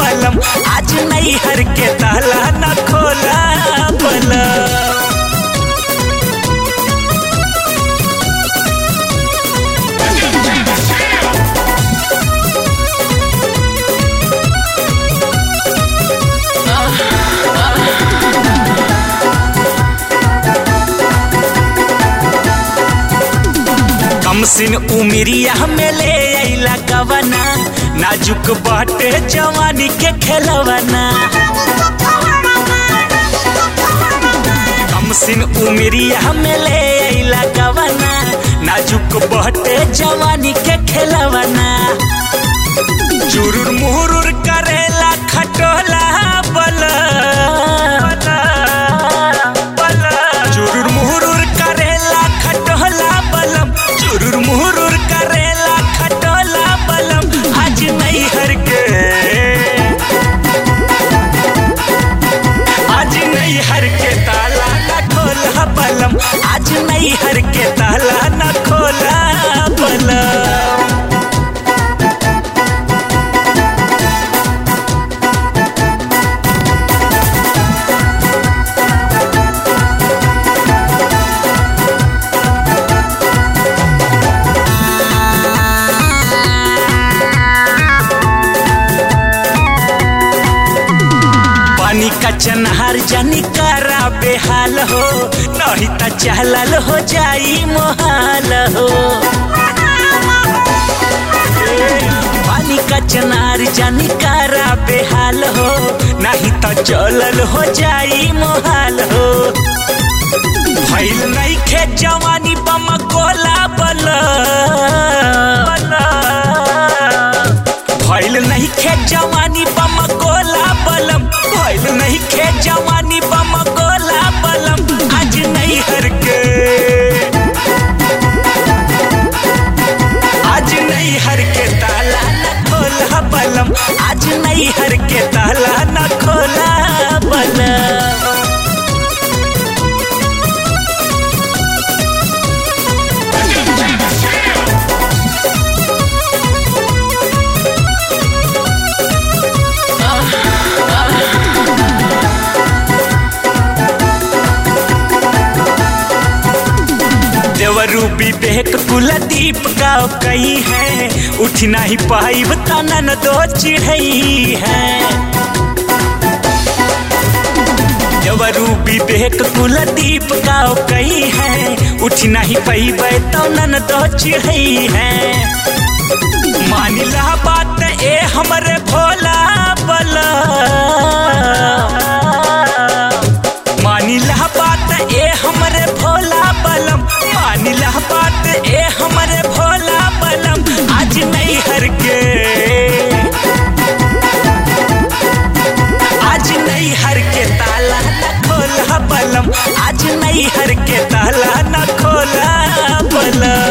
बलम आज नहीं हर के ताला न खोला बलम कम सिन उमिरिया में ले अइला गवना नाजुक बाटे जवानी के खेलवना कम सिन उमिरिया में ले अइला गवना नाजुक बाटे जवानी के खेलवना चुरुर मुहुरुर करेला खटोला बल चुरुर मुहुरुर करेला खटोला बलम चुरुर मुहुरुर करेला खटोला बलम आज नहीं हर के आज नहीं हर के ताला न खोला बलम आज नहीं हर के ताला न खोला बलम पानी का चनहार जानी करा बेहाल हो नहीं त चहलल हो जाई मोहाल हो पानी का चनार जानी करा बेहाल हो नहीं त चलल हो जाई मोहाल हो भइल नहीं खे जवानी बम कोला बल भइल नहीं खे जवानी बम गोला बलम भइल नहीं खे जवानी बम गोला बलम आज नहीं हर के आज नहीं हर के ताला न खोला बलम आज नहीं हर के ताला न खोला बलम देवरू विवेक कुलदीप का कई है उठ नहीं पाई तनन दो चिढ़ई है देवरू विवेक कुलदीप का कई है उठ नहीं पाई तनन दो चिढ़ई है मानिला बात ए हमरे भोला बला मानिला बात ए हमरे भोला बलम मानिला बात ए हमरे भोला बलम आज नहीं हर के आज नहीं हर के ताला न खोला बलम आज नहीं हर के ताला न खोला बलम